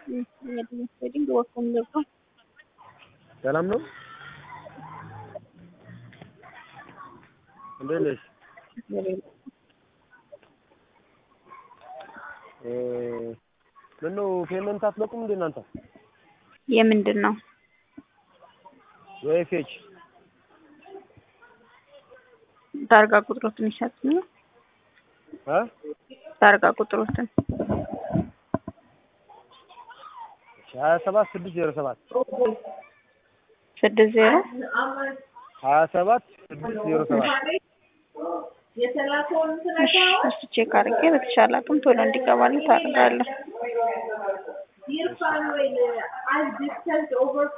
ትሬዲንግ ወርቁን ገብቶ ሰላም ነው። እንዴት ነሽ? ምነው ፔመንት አትለቁም እንዴ እናንተ? የምንድን ነው? የኤፍኤች ታርጋ ቁጥሮትን ይሰጡኝ። እ ታርጋ ቁጥሮትን ሀያ ሰባት ስድስት ዜሮ ሰባት ስድስት ዜሮ ሀያ ሰባት ስድስት ዜሮ ሰባት እሺ፣ እሱ ቼክ አድርጌ በተሻለ አቅም ቶሎ እንዲገባልኝ ታደርጋለሁ።